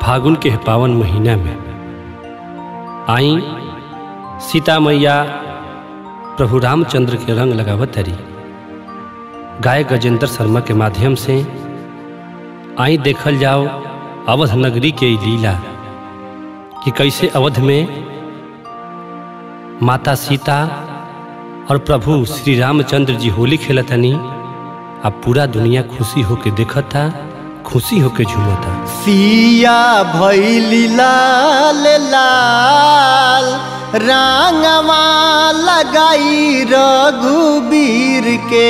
फागुन के पावन महीना में आई सीता मैया प्रभु रामचंद्र के रंग लगावत तरी गाय गजेंद्र शर्मा के माध्यम से आई देखल जाओ अवध नगरी के ई लीला कि कैसे अवध में माता सीता और प्रभु श्री रामचंद्र जी होली खेलतनी अब पूरा दुनिया खुशी होके देखता खुशी होके झूमता सिया भैली लाल लाल रांगवा लगाई रघुबीर के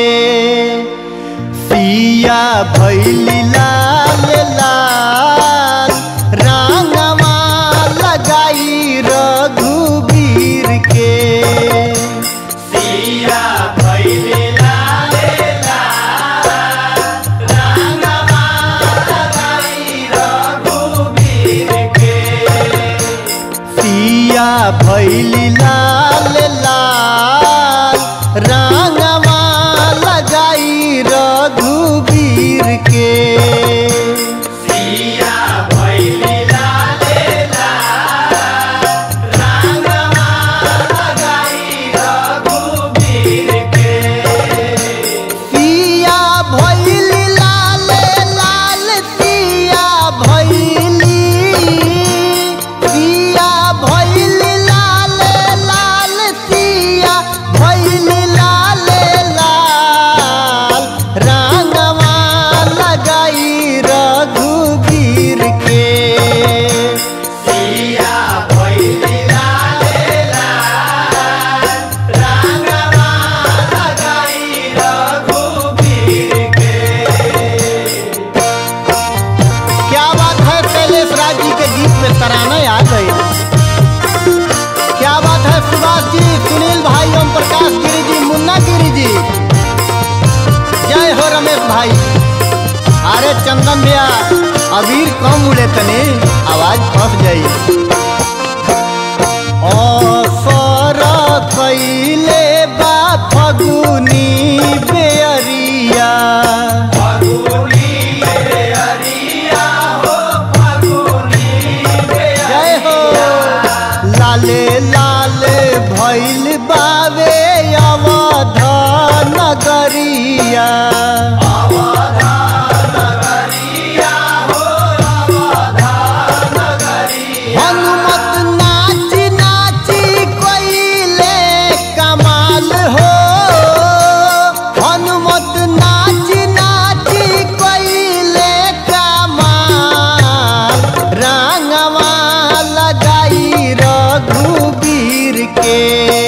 सिया भैली लाल लाल रांगवा लगाई रघुबीर के सिया भैली लाल सिया भैली लाल लाल रांगवा लगाई रघुबीर के सिया भैली लाल सिया भैली लाल लाल सिया भैली सिया भैली लाल लाल सिया भैली लाल लाल रांगवा लगाई रघुबीर के सिया भैली लाल रांगवा लगाई रघुबीर क्या बात है शैलेश राज जी के गीत में तराना आ गई क्या बात है सुभाष जी सुनील भाई ओम प्रकाश गिरी जी मुन्ना गिरी जी जय हो रमेश भाई अरे चंदन भैया अबीर कम उड़े तने आवाज फंस जाई असर कैले बा फगुनी बेअरिया जय हो लाले लाले भैल बावे अवध नगरिया हनुमत नाच नाची कोइले कमाल हो हनुमत नाच नाची कोइले कमाल रंगवा लगाई रघुबीर के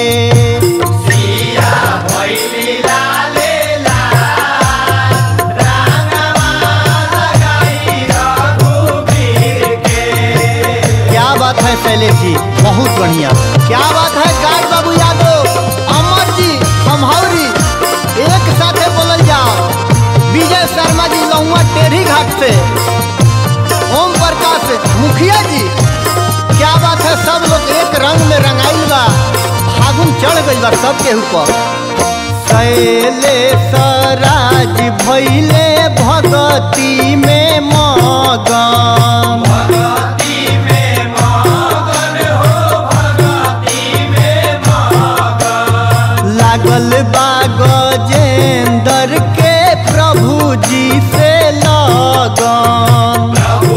क्या बात है शैलेश जी बहुत बढ़िया क्या बात है गाय बाबू यादव अमर जी समहौरी एक साथे बोलल जाओ विजय शर्मा जी लहुआ टेढ़ी घाट से ओम प्रकाश मुखिया जी क्या बात है सब लोग एक रंग में रंगाइल बा फागुन चढ़ गइल बा सबके ऊपर शैलेश राज भैले भगती में मगन लागल बा गजेंद्र के प्रभु जी से लगन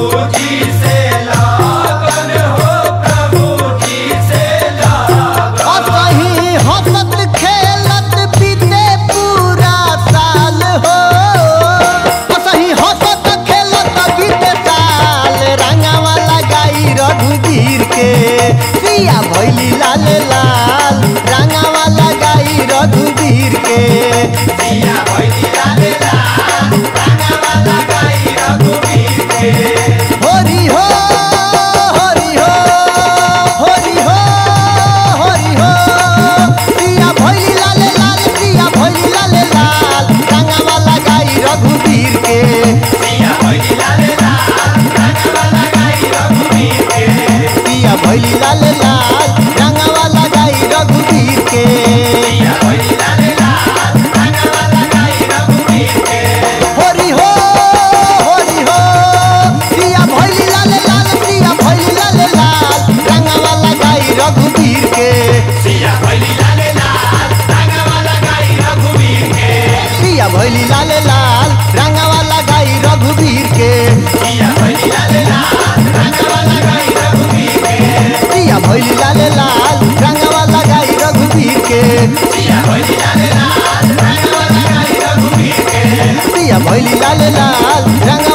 असही हंसत खेलत बीते पूरा साल हो असही हंसत खेलत बीते साल रंगवा लगाई रघुवीर के सिया भैली लाल लाल रंगवा लगाई रघुवीर के सिया भैली लाल लाल रंगवा लगाई रघुवीर के होरी हो होरी हो होरी हो होरी हो सिया भैली लाल लाल सिया भैली लाल लाल रंगवा लगाई रघुवीर के सिया भैली लाल लाल रंगवा लगाई रघुवीर के सिया भैली लाल लाल रंगवा लगाई भैली लाले लाल रंगवा लगाई रघुवीर के दिया भैली लाले लाल रंगवा लगाई रघुवीर के दिया भैली लाले लाल रंगवा लगाई रघुवीर के दिया भैली लाले लाल रंगवा लगाई रघुवीर के दिया भैली लाले लाल रंगवा